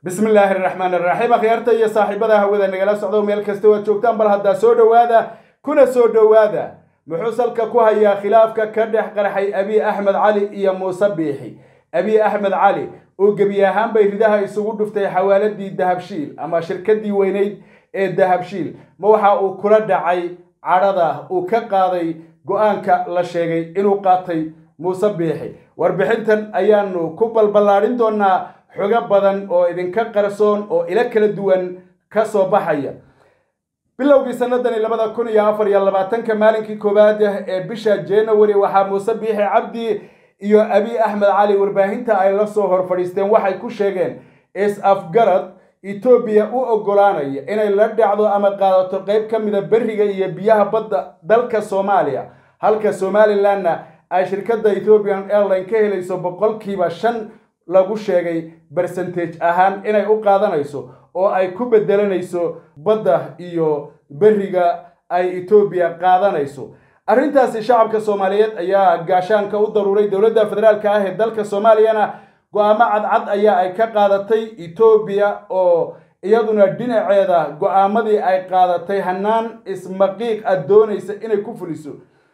bismi illaahi araxmaan araxiim akhyaarta iyo saaxiibada hawada nagala socdo meel kasta waad joogtaan bal haddaa soo dhowaada kuna soo dhowaada muxuu salka ku hayaa khilaafka ka dhex qarxay abiy axmed cali iyo muuse biixi abiy axmed cali oo gebi ahaan bay ridaha isugu dhuftay xawaaladii dahabshiil ama shirkadii weyneyd ee dahabshiil ma waxa uu kula dhacay cadhada uu ka qaaday go-aanka la sheegay inuu qaatay muuse biixi warbixintan ayaanu ku balballaadhin doonaa xogo badan oo idinka qarsoon oo ilo kala duwan ka soo baxaya bilowgii sanadani labada kun iyo afar iyo labaatanka maalinkii koowaad ee bisha january waxaa muuse biixi cabdi iyo abiy axmed cali warbaahinta ay la soo hor fadhiisteen waxay ku sheegeen is-afgarad etoobiya u oggolaanaya inay la dhacdo ama qaadato qayb ka mida beriga iyo biyaha badda dalka soomaaliya halka somalilanna ay shirkadda ethiopian airline ka helayso boqolkiiba shan lagu sheegay bercentage ahaan inay u qaadanayso oo ay ku bedelanayso badda iyo beriga ay etoobiya qaadanayso arrintaasi shacabka soomaaliyeed ayaa gaashaanka u daruuray dowladda federaalka ah ee dalka soomaaliyana go-aamo cadcad ayaa ay ka qaadatay etoobiya oo iyaduna dhinaceeda go-aamadii ay qaadatay hanaan ismaqiiq a doonaysa inay ku fuliso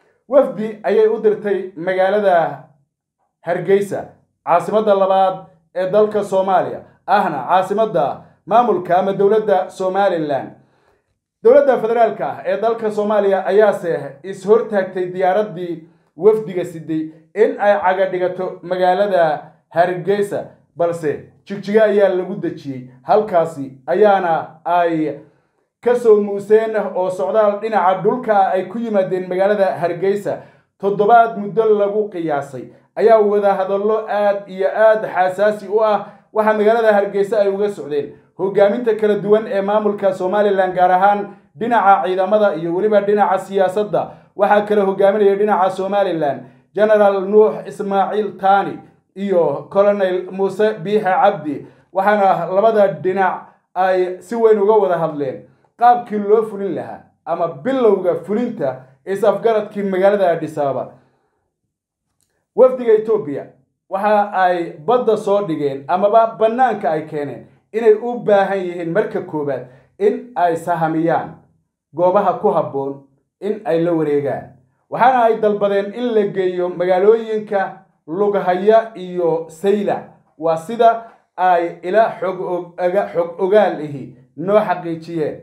wafdi ayay u dirtay magaalada hargeysa caasimadda labaad ee dalka soomaaliya ahna caasimadda maamulka ama dowladda somalilan dowladda federaalka ah ee dalka soomaaliya ayaase is-hortaagtay diyaaraddii wafdiga siday in ay caga dhigato magaalada hargeysa balse jigjigo ayaa lagu dejiyey halkaasi ayaana ay ka soo muuseen oo socdaal dhinaca dhulka ay ku yimaadeen magaalada hargeysa toddobaad muddo lagu qiyaasay ayaa wadahadallo aad iyo aad xasaasi u ah waxaa magaalada hargeysa ay uga socdeen hogaaminta kala duwan ee maamulka somalilan gaar ahaan dhinaca ciidamada iyo weliba dhinaca siyaasadda waxaa kala hogaaminaya dhinaca somalilan genaraal nuux ismaaciil tani iyo colonel muuse biixe cabdi waxaana labada dhinac ay si weyn uga wada hadleen qaabkii loo fulin lahaa ama bilowga fulinta is-afgaradkii magaalada adhisaaba wafdiga etoobiya waxa ay badda soo dhigeen amaba bannaanka ay keeneen inay u baahan yihiin marka koowaad in ay sahamiyaan goobaha ku habboon in ay la wareegaan waxaana ay dalbadeen in la geeyo magaalooyinka lughaya iyo saylac waa sida ay ila xog ogaal ihi noo xaqiijiyeen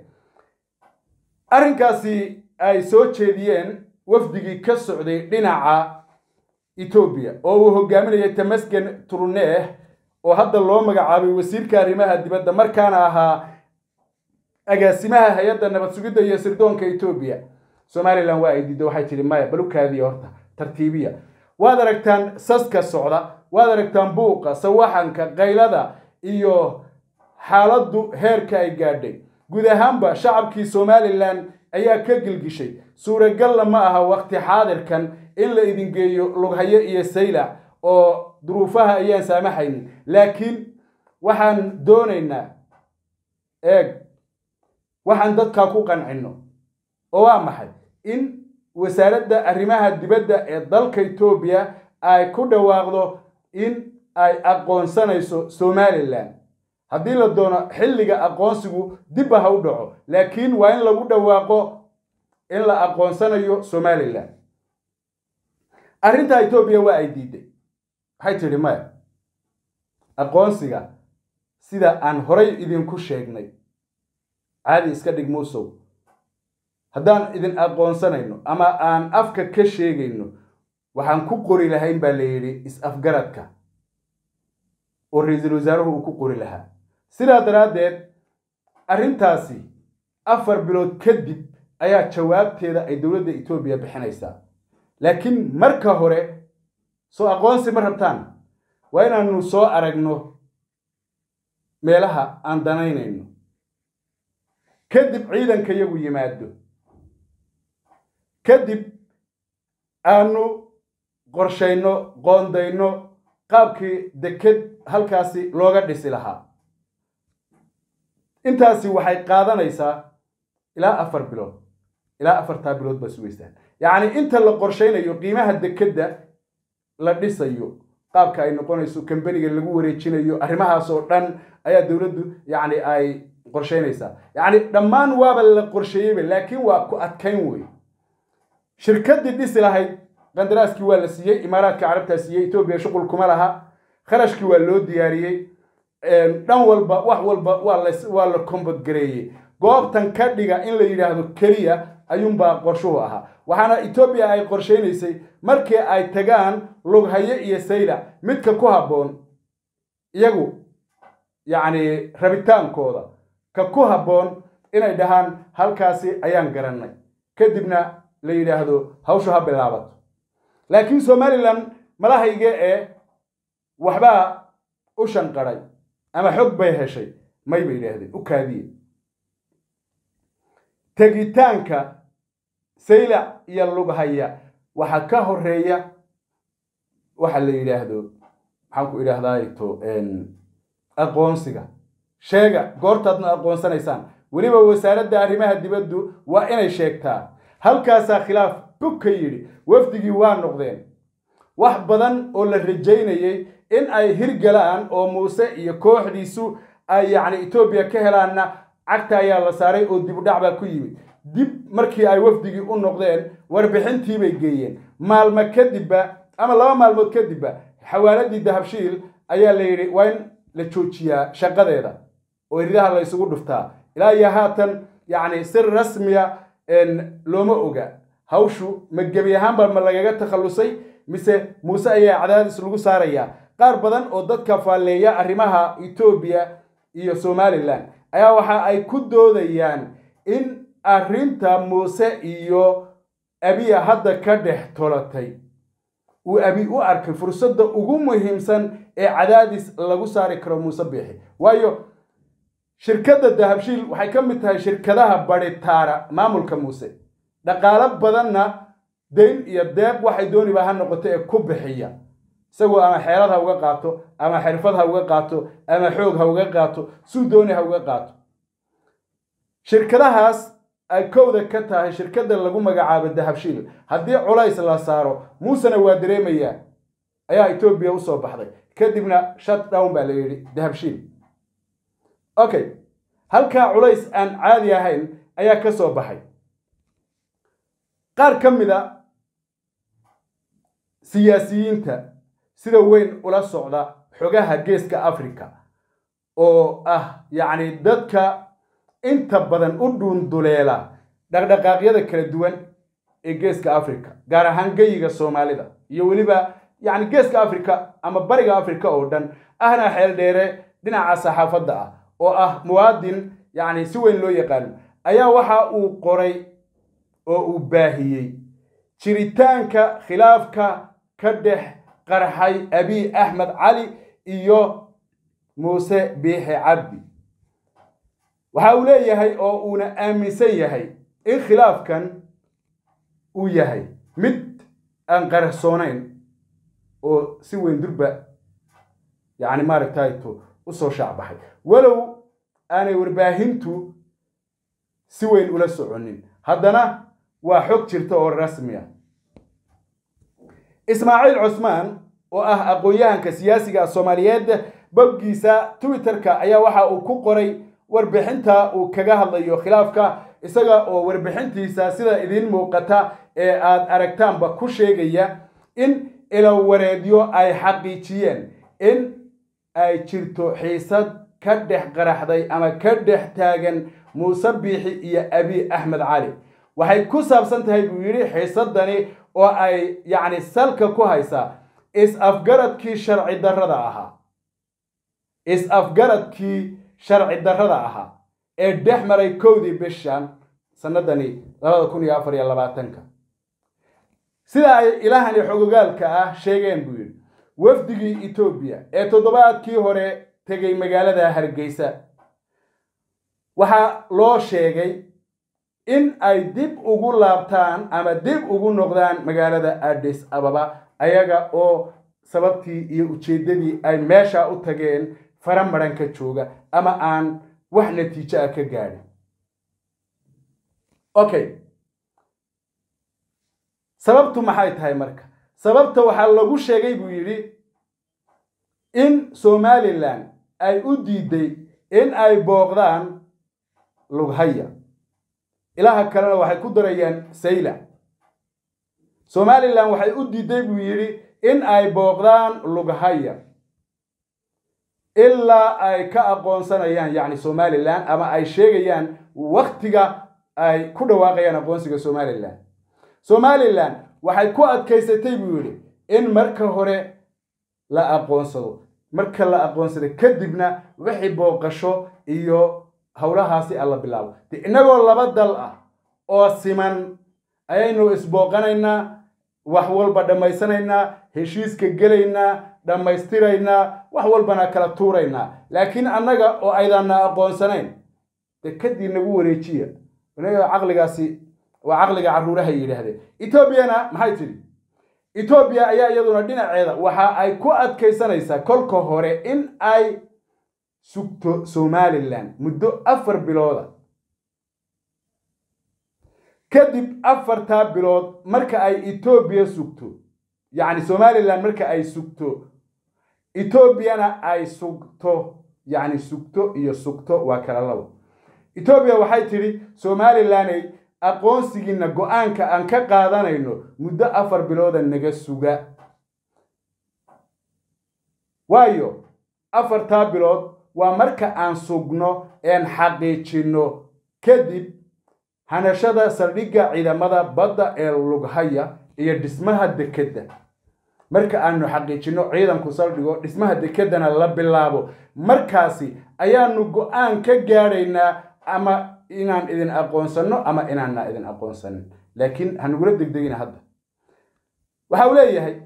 arrinkaasi ay soo jeediyeen wafdigii ka socday dhinaca etoobiya oo uu hogaaminayay tamasgen turneeh oo hadda loo magacaabay wasiirka arrimaha dibadda markaana ahaa agaasimaha hay-adda nabad sugidda iyo sirdoonka etoobiya somalilan waa ay diiddo waxay tidhi maya balukaadiya horta tartiibiya waad aragtaan saska socda waad aragtaan buuqa sawaxanka qaylada iyo xaaladdu heerka ay gaadhay guud ahaanba shacabkii somalilan ayaa ka gilgishay suuragalla ma aha waqti xaadirkan in la idin geeyo lughayo iyo saylac oo duruufaha ayaan saamaxaynin laakiin waxaan doonaynaa eeg waxaan dadkaa ku qancinno oo waa maxay in wasaaradda arrimaha dibadda ee dalka etoobiya ay ku dhawaaqdo in ay aqoonsanayso somalilan haddii la doono xilliga aqoonsigu dibba ha u dhaco laakiin waa in lagu dhawaaqo in la aqoonsanayo somalilan arrintaa etoobiya waa ay diiday waxay tidhi maya aqoonsiga sida aan horay idinku sheegnay caadi iska dhig muusow haddaan idin aqoonsanayno ama aan afka ka sheegayno waxaan ku qori lahayn baa la yidhi is-afgaradka oo ra-iisul wasaaruhu uu ku qori lahaa sidaa daraaddeed arrintaasi afar bilood kadib ayaa jawaabteeda ay dowladda etoobiya bixinaysaa laakiin marka hore soo aqoonsi ma rabtaan waa inaanu soo aragno meelaha aan danaynayno kadib ciidanka yagu yimaado kadib aanu qorshayno qoondayno qaabkii deked halkaasi looga dhisi lahaa intaasi waxay qaadanaysaa ilaa afar bilood ilaa afartaa bilood baa sugaysaan yacni inta la qorshaynayo qiimaha dekedda la dhisayo qaabka ay noqonayso kambaniga lagu wareejinayo arrimahaas oo dhan ayaa dowladdu yacni ay qorsheynaysaa yacni dhammaan waaba la qorsheeyeyba laakiin waa ku adkayn wey shirkaddii dhisi lahayd qandaraaskii waa la siiyey imaaraadka carabtaa siiyey etoobiya shuqul kuma laha kharashkii waa loo diyaariyey dhan walba wax walba waa la waa la kombodgareeyey goobtan ka dhiga in la yidhaahdo keliya ayuunbaa qorshuhu ahaa waxaana etoobiya ay qorsheynaysay markii ay tagaan lughaye iyo saylac midka ku habboon iyagu yacni rabitaankooda ka ku habboon inay dhahaan halkaasi ayaan garannay kadibna la yidhaahdo hawshu ha bilaabato laakiin somalilan malahayga ee waxbaa u shanqadhay ama xog bay heshay may bay yidhaahdeen u kaadiye tegitaanka saylac iyo lughaya waxaa ka horeeya waxa la yidhaahdo maxaan ku idhaahdaato aqoonsiga sheega goortaadna aqoonsanaysaan weliba wasaaradda arrimaha dibaddu waa inay sheegtaa halkaasaa khilaaf bug ka yidhi wafdigii waa noqdeen wax badan oo la rajaynayey in ay hirgalaan oo muuse iyo kooxdiisu ay yacni etoobiya ka helaanna cagta ayaa la saaray oo dibudhac baa ku yimid dib markii ay wafdigii u noqdeen warbixintii bay geeyeen maalmo kadibba ama laba maalmood kadibba xawaaladii dahabshiil ayaa la yidhi waa in la joojiyaa shaqadeeda oo iridaha la isugu dhuftaa ilaa iyo haatan yacni si rasmiya looma oga hawshu ma gebi ahaanba ma lagaga takhallusay mise muuse ayaa cadaadis lagu saarayaa qaar badan oo dadka faalleeya arrimaha etoobiya iyo somalilan ayaa waxa ay ku doodayaan in arrinta muuse iyo abiya hadda ka dhex tolatay uu abi u arkay fursadda ugu muhiimsan ee cadaadis lagu saari karo muuse biixi waayo shirkadda dahabshiil waxay ka mid tahay shirkadaha badhitaara maamulka muuse dhaqaalo badanna dayn iyo deeq waxay dooniba ha noqoto ee ku bixiya isagoo ama xeelad ha uga qaato ama xirfad ha uga qaato ama xoog ha uga qaato suu dooni ha uga qaato shirkadahaas ay kowda ka tahay shirkadda lagu magacaabo dahabshiil haddii culays la saaro muusena waa dareemayaa ayaa etoobiya usoo baxday kadibna shut down baa la yidhi dahabshiil okay halkaa culays aan caadi ahayn ayaa ka soo baxay qaar ka mid a siyaasiyiinta sida weyn ula socda xogaha geeska africa oo ah yacni dadka inta badan u dhuunduleela dhaqdhaqaaqyada kala duwan ee geeska africa gaar ahaan geyiga soomaalida iyo weliba yacni geeska africa ama bariga africa oo dhan ahna xeel dheere dhinaca saxaafadda ah oo ah muwaadin yacni si weyn loo yaqaano ayaa waxa uu qoray oo uu baahiyey jiritaanka khilaafka ka dhex qarxay abiy axmed cali iyo muuse biixi cabdi waxa uu leeyahay oo uuna aaminsan yahay in khilaafkan uu yahay mid aan qarasoonayn oo si weyn durba yacni maaragtayto usoo shaacbaxay walow aanay warbaahintu si weyn ula soconin haddana waa xog jirta oo rasmi ah ismaaciil cusmaan oo ah aqoon-yahanka siyaasiga soomaaliyeed boggiisa twitterka ayaa waxa uu ku qoray warbixinta uu kaga hadlayo khilaafka isaga oo warbixintiisa sida idiin muuqata ee aad aragtaanba ku sheegaya in ilawareedyo ay xaqiijiyeen in ay jirto xiisad ka dhex qaraxday ama ka dhex taagan muuse biixi iyo abiy axmed cali waxay ku saabsan tahay buu yidhi xiisadani oo ay yacni salka ku haysaa is-afgaradkii sharci darrada ahaa is-afgaradkii sharci darrada ahaa ee dhex maray kowdii bishan sanadani labada kun iyo afar iyo labaatanka sida ay ilahani xogogaalka ah sheegeen buu yidhi wafdigii etoobiya ee toddobaadkii hore tegay magaalada hargeysa waxaa loo sheegay in ay dib ugu laabtaan ama dib ugu noqdaan magaalada addis ababa ayaga oo sababtii iyo ujeeddadii ay meesha u tageen fara maran ka jooga ama aan wax natiijo ah ka gaadhin okay sababtu maxay tahay marka sababta waxaa lagu sheegay buu yidhi in somalilan ay u diiday in ay booqdaan lughaya ilaha kalena waxay ku darayaan sayla somalilan waxay u diiday buu yidhi in ay booqdaan lughaya ilaa ay ka aqoonsanayaan yacni somalilan ama ay sheegayaan waktiga ay ku dhawaaqayaan aqoonsiga somalilan somalilan waxay ku adkaysatay buu yidhi in marka hore la aqoonsado marka la aqoonsado kadibna wixii booqasho iyo howlahaasi alla bilaabo de innagoo laba dal ah oo siman ayaynu isbooqanaynaa wax walba dhammaysanaynaa heshiiska gelaynaa dhammaystiraynaa wax walbana kala tuuraynaa laakiin annaga oo aydaana aqoonsanayn de kadii nagu wareejiya inaga caqligaasi waa caqliga carruuraha yidhaahdeen etoobiyana maxay tidhi etoobiya ayaa iyaduna dhinaceeda waxa ay ku adkaysanaysaa kolka hore in ay sugto somalilan muddo afar bilooda kadib afartaa bilood marka ay etoobiya sugto yacni somalilan marka ay sugto etoobiyana ay sugto yacni sugto iyo sugto waa kala labo etoobiya waxay tidhi somalilanay aqoonsigiina go-aanka aan ka qaadanayno muddo afar bilooda naga suga waayo afartaa bilood waa marka aan sugno een xaqiijinno kadib hanashada saldhigga ciidamada badda ee lughaya iyo dhismaha dekedda marka aanu xaqiijinno ciidanku saldhigo dhismaha dekeddana la bilaabo markaasi ayaanu go-aan ka gaadhaynaa ama inaan idin aqoonsanno ama inaanna idin aqoonsanin laakiin hanugula degdegina hadda waxa uu leeyahay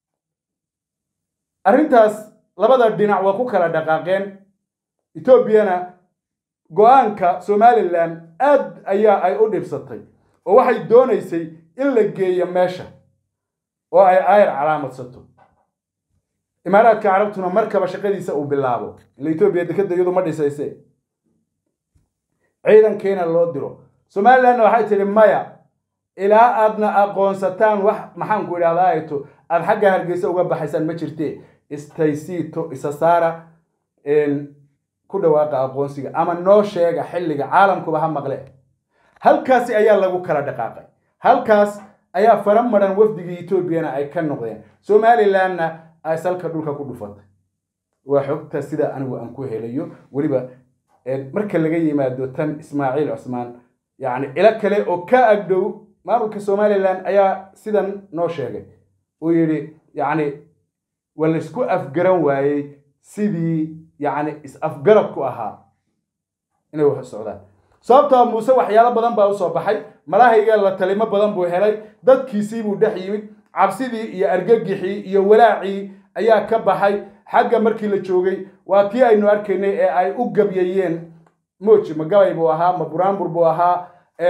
arrintaas labada dhinac waa ku kala dhaqaaqeen etoobiyana go-aanka somalilan aad ayaa ay u dhibsatay oo waxay doonaysay in la geeyo meesha oo ay aayar calaamadsato imaaraadka carabtuna markaba shaqadiisa uu bilaabo ila etoobiya dekeda iyadu ma dhisayse ciidankiina loo diro somalilanna waxay tidhi maya ilaa aadna aqoonsataan wax maxaan ku idhahdaa ayto aada xagga hargeysa uga baxaysaan ma jirtee istaysiito isa saara ku dhawaaqa aqoonsiga ama noo sheega xilliga caalamkuba ha maqle halkaasi ayaa lagu kala dhaqaaqay halkaas ayaa fara maran wafdigii etoobiyana ay ka noqdeen somalilanna ay salka dhulka ku dhufatay waa xogta sida anigu aan ku helayo weliba marka laga yimaado tan ismaaciil cusmaan yacni ilo kale oo ka agdhow maamulka somalilan ayaa sidan noo sheegay uu yidhi yacni waa laysku afgaran waayey sidii yacni is-afgaradku ahaa inay wax socdaan sababtaa muuse waxyaalo badan baa usoo baxay malahayga la talimo badan buu helay dadkiisii buu dhex yimid cabsidii iyo argagixii iyo walaacii ayaa ka baxay xagga markii la joogay waa tii aynu arkaynay ee ay u gabyayeen moji ma gabay buu ahaa ma buraanbur buu ahaa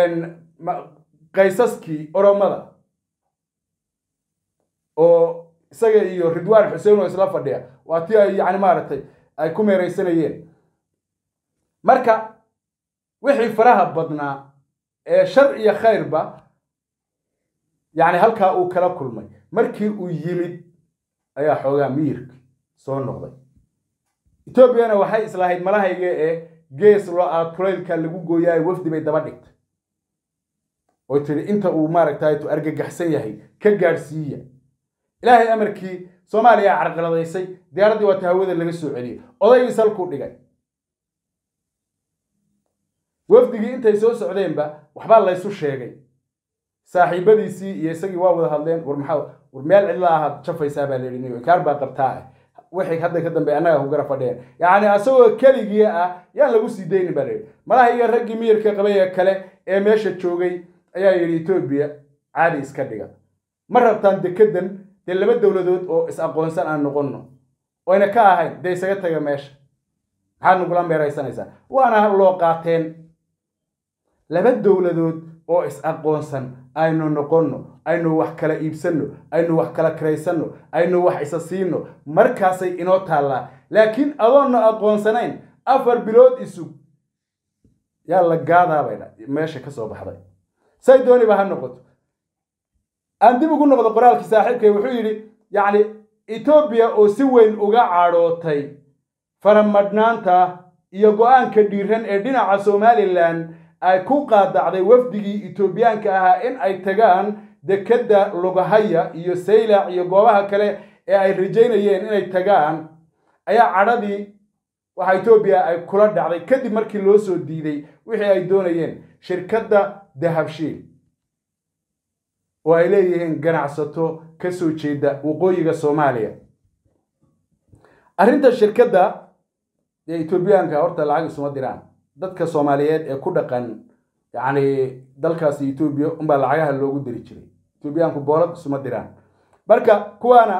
qaysaskii oromada oo isaga iyo ridwaan xuseen oo isla fadhiya waa tii ay yani maaragtay ay ku meeraysanayeen marka wixii faraha badnaa ee shar iyo khayrba yacni halkaa uu kala kulmay markii uu yimid ayaa xoogaa miyirka soo noqday etoobiyana waxay islahayd malahayga ee gees lo-a kulaylka lagu gooyaayo wafdi bay daba dhigtay oy tidhi inta uu maaragtay tu argagaxsan yahay ka gaadhsiiya ilaahay amarkii soomaaliya carqaladaysay diyaaraddii waata hawada laga soo celiyey odaygii salkuu dhigay wafdigii intay soo socdeenba waxbaa laysu sheegay saaxiibadiisii iyo isagii waa wada hadleen war maxaa war meel cidla ahaad jafaysaa baa layidhi niyo inkaar baa qabtaa ah wixii hadda ka dambe annaga ku gara fadhiyeen yacni asagoo keligii ah yaan lagu sii daynin baa layidhi malaha iyo raggii miyirka qabay ee kale ee meesha joogay ayaa yidhi etoobiya caadi iska dhiga ma rabtaan dekedan dee laba dowladood oo is aqoonsan aan noqonno oyna ka ahayn dee isaga taga meesha maxaad nagula meeraysanaysaa waana loo qaateen laba dowladood oo is aqoonsan aynu noqonno aynu wax kala iibsanno aynu wax kala kiraysanno aynu wax isa siino markaasay inoo taallaa laakiin adoonna aqoonsanayn afar bilood isug yaa la gaadaabay meesha ka soo baxday say dooniba ha noqoto aan dib ugu noqdo qoraalkii saaxiibkay wuxuu yidhi yacni etoobiya oo si weyn uga cadhootay faramadhnaanta iyo go-aanka dhiiran ee dhinaca somalilan ay ku qaadacday wafdigii etoobiyaanka ahaa in ay tagaan dekedda lugahaya iyo saylac iyo goobaha kale ee ay rajaynayeen inay tagaan ayaa cadhadii waxa etoobiya ay kula dhacday kadib markii loo soo diiday wixii ay doonayeen shirkadda dahabshiil oo ay leeyihiin ganacsato ka soo jeeda waqooyiga soomaaliya arrinta shirkadda dee etoobiyaanka horta lacag isuma diraan dadka soomaaliyeed ee ku dhaqan yacni dalkaasi etoobiya unbaa lacagaha loogu diri jiray etoobiyaanku boolad isuma diraan marka kuwaana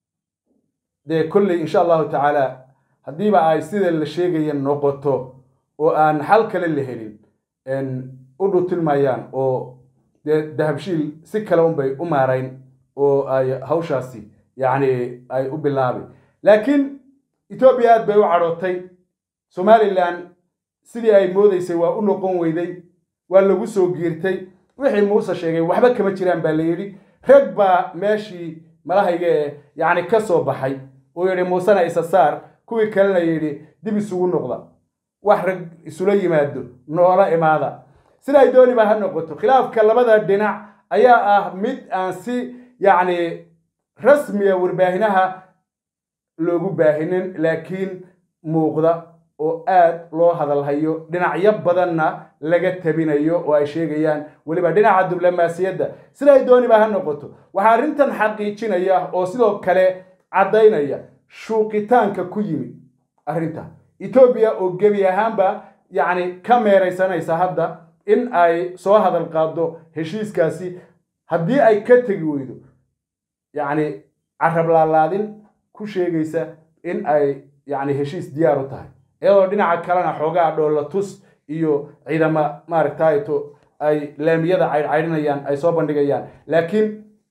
dee kolley insha allahu tacaala haddiiba ay sida la sheegaya noqoto oo aan xal kale la helin u dhutilmayaan oo dee dahabshiil si kale unbay u maarayn oo ay hawshaasi yacni ay u bilaabay laakiin etoobiya aad bay u cadhootay somalilan sidii ay moodaysay waa u noqon weyday waa lagu soo giirtay wixii muuse sheegay waxba kama jiraan baa la yidhi rag baa meeshii malahayga ee yacni ka soo baxay uu yidhi muusena isa saar kuwii kalena yidhi dib isugu noqda wax rag isula yimaado noola imaada siday dooniba ha noqoto khilaafka labada dhinac ayaa ah mid aan si yacni rasmiya warbaahinaha loogu baahinin laakiin muuqda oo aad loo hadalhayo dhinacyo badanna laga tabinayo oo ay sheegayaan weliba dhinaca diblomaasiyadda siday dooniba ha noqoto waxaa arrintan xaqiijinaya oo sidoo kale caddaynaya shuuqitaanka ku yimid arrinta etoobiya oo gebi ahaanba yacni ka meeraysanaysa hadda in ay soo hadal qaado heshiiskaasi haddii ay ka tegi weydo yacni carab laalaadin ku sheegaysa in ay yacni heshiis diyaar u tahay iyadoo dhinaca kalena xoogaa dhoolla tus iyo ciidama maaragtayto ay laamiyada caydhcaydhinayaan ay soo bandhigayaan laakiin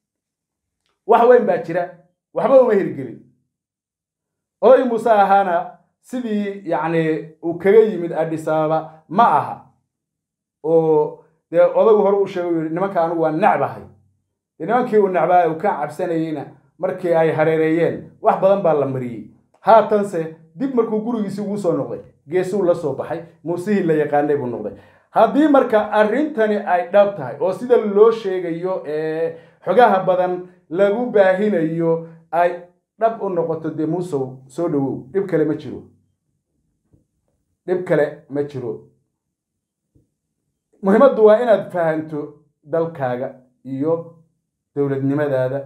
wax weyn baa jira waxba uma hirgelin oday muuse ahaana sidii yacni uu kaga yimid adhisaaba ma aha oo dee odagu hore u sheegay u yihi nimanka anigu waa necbahay dee nimankii uu necbaa uu ka cabsanayeyna markii ay hareereeyeen wax badan baa la mariyey haatanse dib markuu gurigiisi ugu soo noqday geesuu la soo baxay muusihii la yaqaanay buu noqday haddii marka arrintani ay dhab tahay oo sida loo sheegayo ee xogaha badan lagu baahinayo ay dhab u noqoto dee muusow soo dhowow dhib kale ma jiro dhib kale ma jiro muhiimaddu waa inaad fahanto dalkaaga iyo dowladnimadaada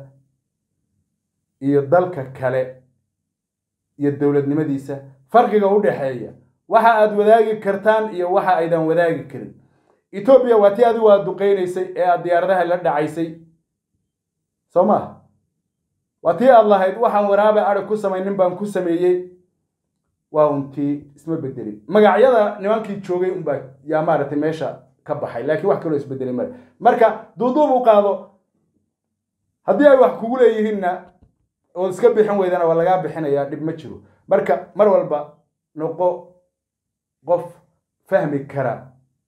iyo dalka kale iyo dowladnimadiisa farqiga u dhexeeya waxa aad wadaagi kartaan iyo waxa aydan wadaagi karin etoobiya waa tii adigu aad duqaynaysay ee aad diyaaradaha la dhacaysay soo maha waa tii aad lahayd waxaan waraabe adhig ku samaynin baan ku sameeyey waa untii isma bedelin magacyada nimankii joogay unbaa yaa maaragtay meesha ka baxay laakiin wax kaloo isbedelay male marka duuduub u qaado haddii ay wax kugu leeyihiinna ood iska bixin weydana waa lagaa bixinayaa dhib ma jiro marka mar walba noqo qof fahmi kara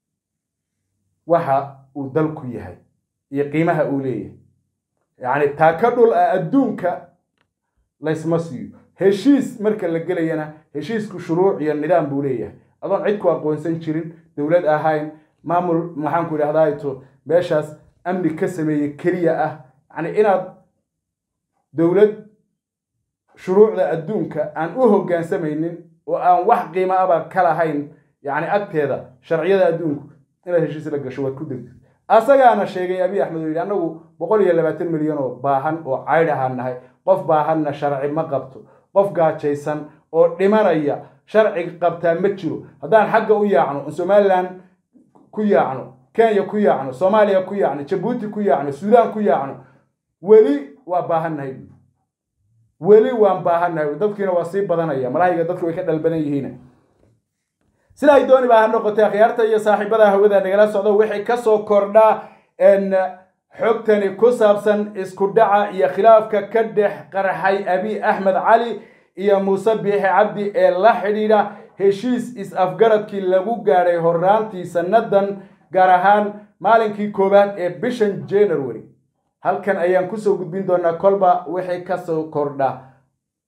waxa uu dalku yahay iyo qiimaha uu leeyahay yacni taaka dhul ah adduunka laysma siiyo heshiis marka la gelayana heshiisku shuruuc iyo nidaam buu leeyahay adoon cid ku aqoonsan jirin dowlad ahayn maamul maxaanku idhahdaato meeshaas amni ka sameeye keliya ah yacni inaad dowlad shuruucda adduunka aan u hoggaansamaynin oo aan wax qiimo aba ka lahayn yacni agteeda sharciyada adduunku inaad heshiis la gasho waad ku degto asagaana sheegay abiy axmed oo yidhi annagu boqol iyo labaatan milyan oo baahan oo caydh ahaan nahay qof baahanna sharci ma qabto qof gaajaysan oo dhimanaya sharci qabtaa ma jiro haddaan xagga u yaacno somalilan ku yaacno kenya ku yaacno soomaaliya ku yaacno jabuuti ku yaacno suudaan ku yaacno weli waa baahannahay weli waan baahannahay dadkiina waa sii badanaya malahayga dadku way ka dhal badan yihiin sida ay dooni baa ha noqotay akhyaarta iyo saaxiibada hawada nagala socdo wixii kasoo kordhaa xogtani ku saabsan isku dhaca iyo khilaafka ka dhex qarxay abiy axmed cali iyo muuse biixi cabdi ee la xidhiidha heshiis is-afgaradkii lagu gaadhay horaantii sannadan gaar ahaan maalinkii koowaad ee bishan january halkan ayaan kusoo gudbin doonaa kolba wixii kasoo kordha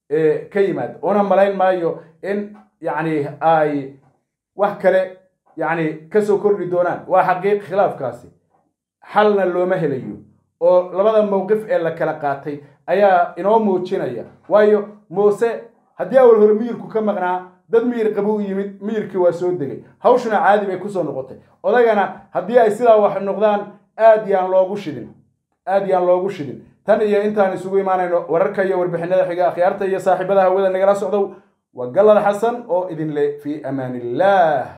ka yimaada una malayn maayo in yacni ay wax kale yacni kasoo kordhi doonaan waa xaqiiq khilaafkaasi xalna looma helayo oo labada mowqif ee la kala qaatay ayaa inoo muujinaya waayo muuse haddii awal hore miyirku ka maqnaa dad miyir qabu u yimid miyirkii waa soo degay hawshuna caadi bay kusoo noqotay odagana haddii ay sidaa wax noqdaan aad yaan loogu shidin aad yaan loogu shidin tan iyo intaan isugu imaanayno wararka iyo warbixinada xiga akhyaarta iyo saaxiibada hawada nagala socdow waa gallad xasan oo idin leh fii amaan illah